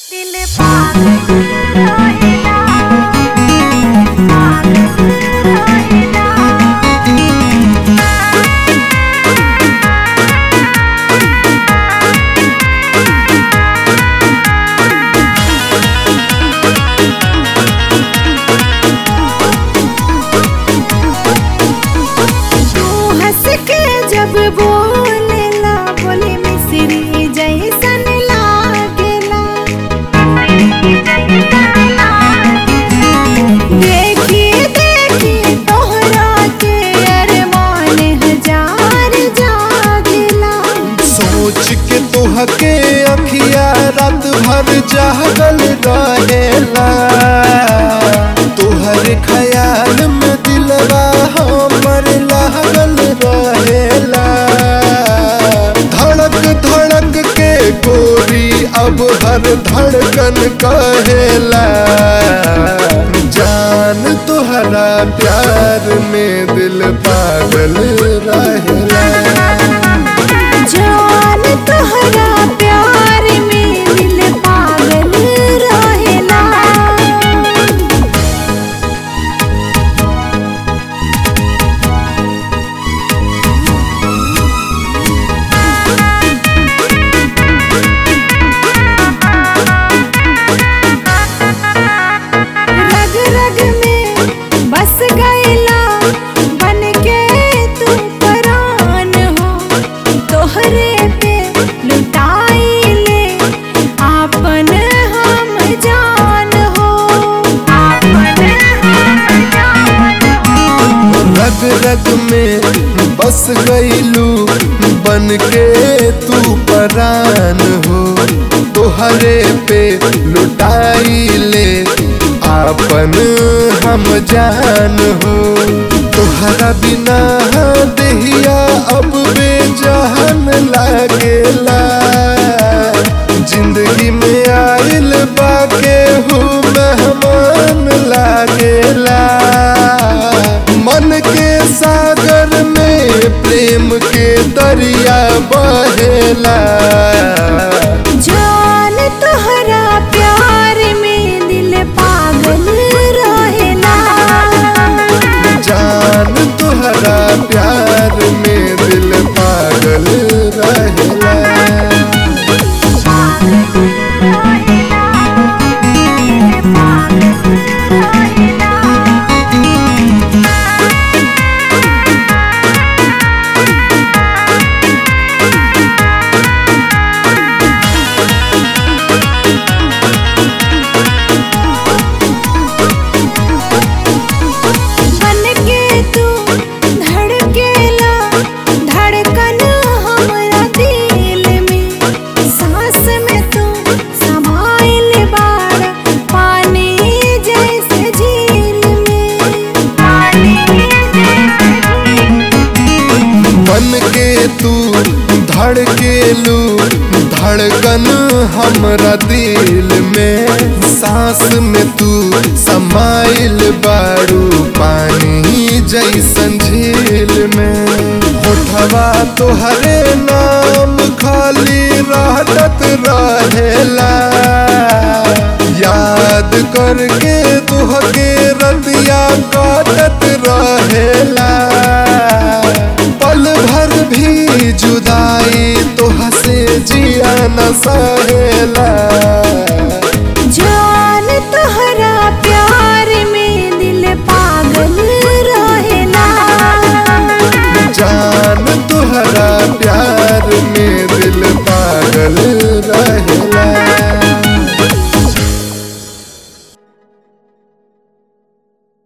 दिल पागल रहेला पागल रहेला तू हंस के जब बोलेला बोले मिसरी जैसन लागेला देखी देखी तोहरा के अरमान हजार जागेला सोच के तुहके अखिया रात भर जागल रहेला तुहर ख्याल में दिलवा हमर लागल रहेला धड़क धड़क के गोरी अब हर धड़कन कहेला जान तुहरा प्यार में दिल पागल रहेला जान तोहरा प्यार में दिल पागल रहेला रग रग में बस गईला बन के तू परान हो तोहरे पे लुटाई ले आपन हम जान हो आपन हम जान हो रग रग में बस गईलू बन के तू परान हो तोहरे पे लुटाई ले आपन हम जान हो तोहरा बिना देहिया अब बेजान लागेला जिंदगी में आइल बाके हूँ मेहमान लागेला मन के सागर में प्रेम के दरिया बहेला जान तोहरा प्यार में दिल पागल रहेला जान तुहरा प्यार में दिल पागल रहेला बन के तू धड़केला धड़कन हमरा दिल में सांस में तू समाइल बाड़ पानी जैसे झील में पानी मन के तू धड़केलू धड़कन हमरा दिल में सांस में तू समाइल बारू पानी जैसन झील में होठवा तोहरे नाम खाली रहत रहेला याद करके तुहके रतिया काटत रहेला पल भर भी जुदाई तो हसे जिया न सहेला जान तोहरा प्यार में दिल पागल रहेला जान तुहरा प्यार में